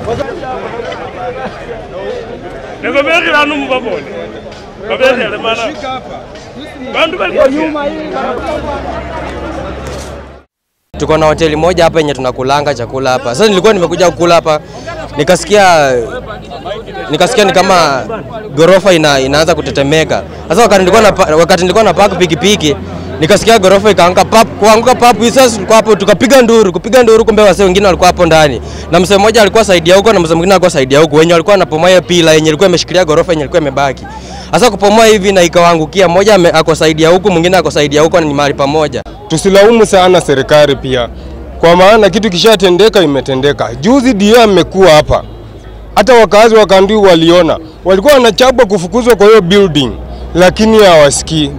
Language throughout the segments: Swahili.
Nikobekhela numubabone babekhele mana bandu bali Tuko na hoteli moja hapa yenye tunakulanga chakula hapa. Sasa nilikuwa nimekuja kukula hapa nikasikia nikasikia ni kama gorofa ina, inaanza kutetemeka. Sasa wakati nilikuwa na wakati nilikuwa na park pikipiki nikasikia gorofa ikaanguka pap, kuanguka pap. Sasa tulikuwa hapo tukapiga nduru, kupiga nduru, kumbe wasee wengine walikuwa hapo ndani, na msee mmoja alikuwa saidia huko na msee mwingine alikuwa saidia huko, wenye walikuwa wanapomoa hiyo pila yenye ilikuwa imeshikilia gorofa yenye ilikuwa imebaki. Sasa kupomoa hivi na ikawaangukia, mmoja ame- ako saidia huku, mwingine ako saidia huko, na ni mahali pamoja. Tusilaumu sana serikali pia, kwa maana kitu kishatendeka imetendeka. Juzi DA amekuwa hapa, hata wakazi wa Kanduyi waliona, walikuwa wanachapwa kufukuzwa kwa hiyo building, lakini hawasikii.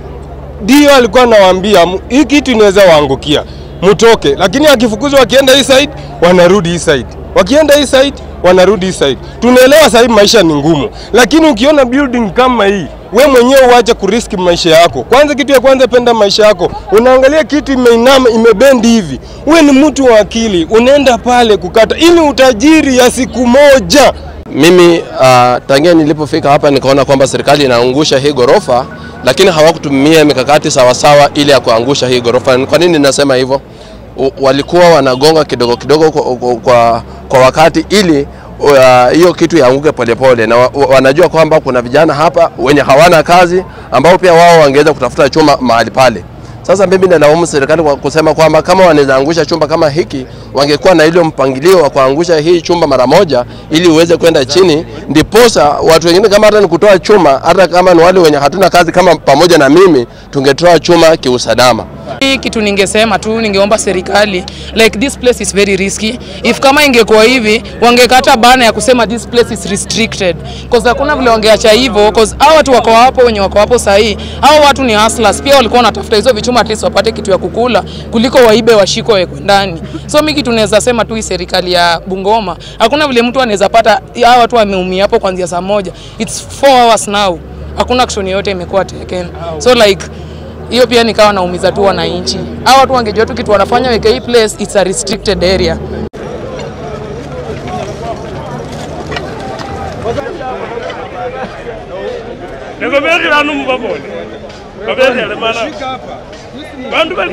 DA alikuwa anawaambia "M- hii kitu inaweza waangukia, mtoke, lakini akifukuzwa wakienda hii side wanarudi hii side, wakienda hii side wanarudi hii side. Tunaelewa sasa hivi maisha ni ngumu, lakini ukiona building kama hii we mwenyewe uache kuriski maisha yako. Kwanza, kitu ya kwanza, penda maisha yako. Unaangalia kitu imeinama, imebendi hivi, we ni mtu wa akili, unaenda pale kukata ili utajiri ya siku moja. Mimi uh, tangia nilipofika hapa nikaona kwamba serikali inaangusha hii ghorofa, lakini hawakutumia mikakati sawasawa ili ya kuangusha hii ghorofa. Kwa nini nasema hivyo? U- Walikuwa wanagonga kidogo kidogo kwa, kwa, kwa, kwa wakati ili uh, hiyo kitu yaanguke polepole, na wa, wa- wanajua kwamba kuna vijana hapa wenye hawana kazi ambao pia wao wangeweza kutafuta chuma mahali pale. Sasa mimi nalaumu serikali kwa kusema kwamba kama wanaweza angusha chumba kama hiki, wangekuwa na ile mpangilio wa kuangusha hii chumba mara moja, ili uweze kwenda chini, ndiposa watu wengine kama hata ni kutoa chuma, hata kama ni wale wenye hatuna kazi kama pamoja na mimi, tungetoa chuma kiusalama. Hii kitu ningesema tu, ningeomba serikali like this place is very risky. If kama ingekuwa hivi, wangekata bana ya kusema this place is restricted, cause hakuna vile wangeacha hivyo, cause hao watu wako hapo, wenye wako hapo sahii, hao watu ni hustlers, pia walikuwa wanatafuta hizo vichuma at least wapate kitu ya kukula kuliko waibe washiko wekwe ndani. So mimi kitu naweza sema tu hii serikali ya Bungoma, hakuna vile mtu anaweza pata hao watu wameumia hapo kuanzia saa moja, it's 4 hours now, hakuna action yoyote imekuwa taken, so like hiyo pia nikawa naumiza tu wananchi. Hao watu wangejua tu kitu wanafanya, weke hii place it's a restricted area. nikobekhela numubabone babekhele mana bandu bali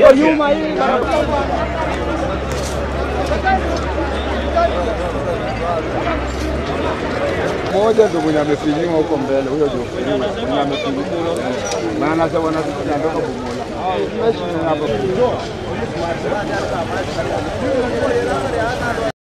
moja ndo mwenye amefinyiwa huko mbele, huyo ndio mwenye amefinyiwa, maana sasa wanatoka Bumola hapa